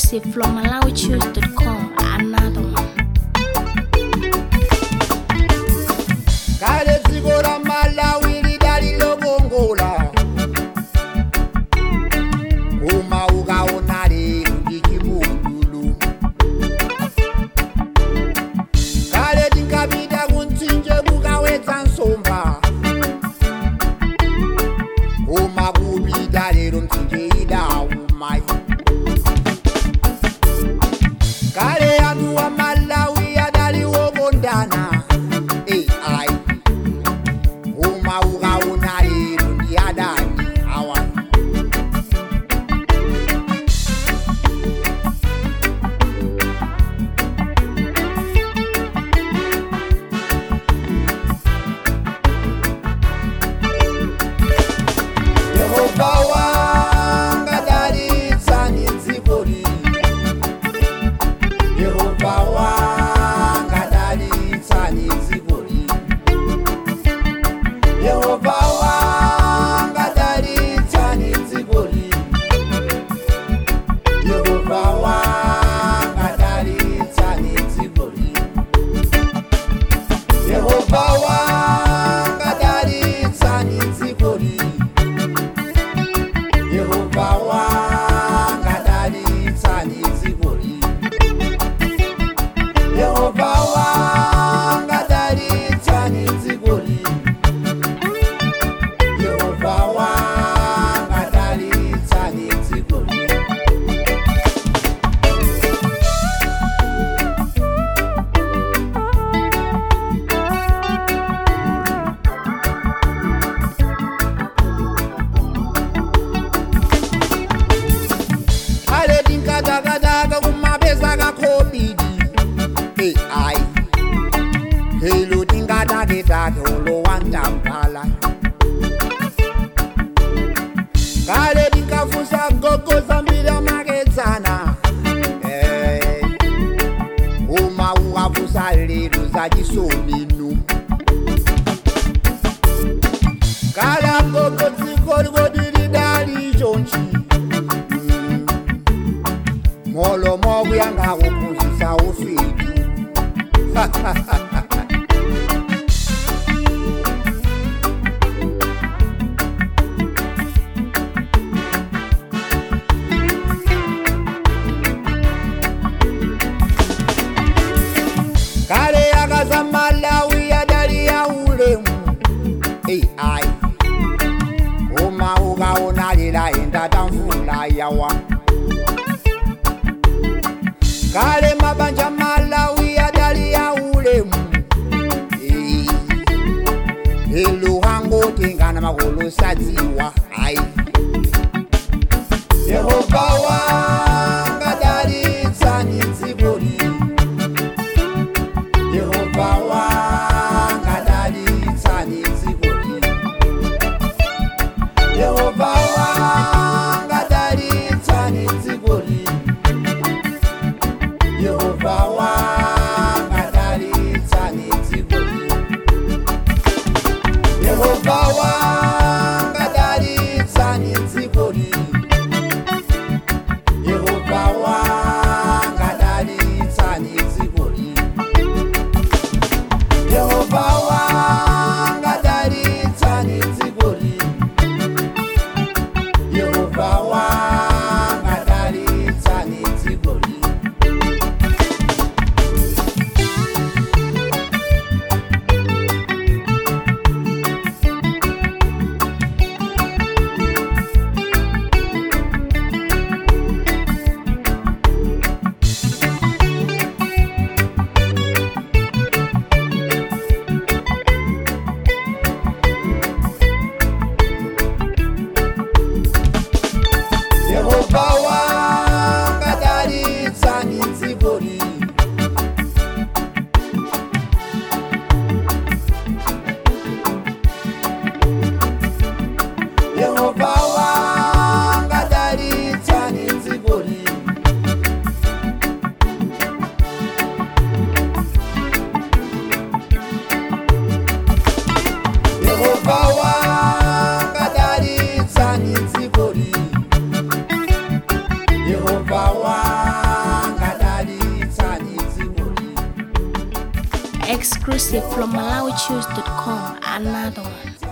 exclusive from MalawiChoose.com. Another one. kale dziko la malawi lidali lokongola uma ukaona lero ndi chipululu kale tinkapita kumtsinje kukawetsa nsomba uma kupita lero mtsinje idawuma kale anthu wa malawi adali wokondana ai uma ukaona lero ndi adani awa yehova wanga dalitsani dzikoli yehova wanga dalitsani dzikoli yehova wanga dalitsani dzikoli yehova wanga dalitsani dzikoli yehova wanga dalitsani dzikoli yehova wanga dalitsani dzikoli yehova wanga dalitsani dzikoli yehova wanga dalitsani dzikoli ale tinkatakataka kumapesa kakobidi ai helo tingataketake olowantambala kale tinkafusa gogo zambiri amakedzana Eh, uma ukafusa lero zachisominu kala gogo dzikolikodi chonchi molo mokuyanga kuphunzisa ufidi kale akaza malawi adali ya ulemu ai uma ukaona lila enda tamvula yawa kale mabanja malawi adali ya ulemu Eh, eluhango tengana makolo sadziwa ai yehova wanga dalitsani dzikoli yehova wanga dalitsani dzikoli yehova wanga dalitsani dzikoli yehova wanga dalitsani dzikoli yehova wanga dalitsani Exclusive from MalawiChoose.com. Another one.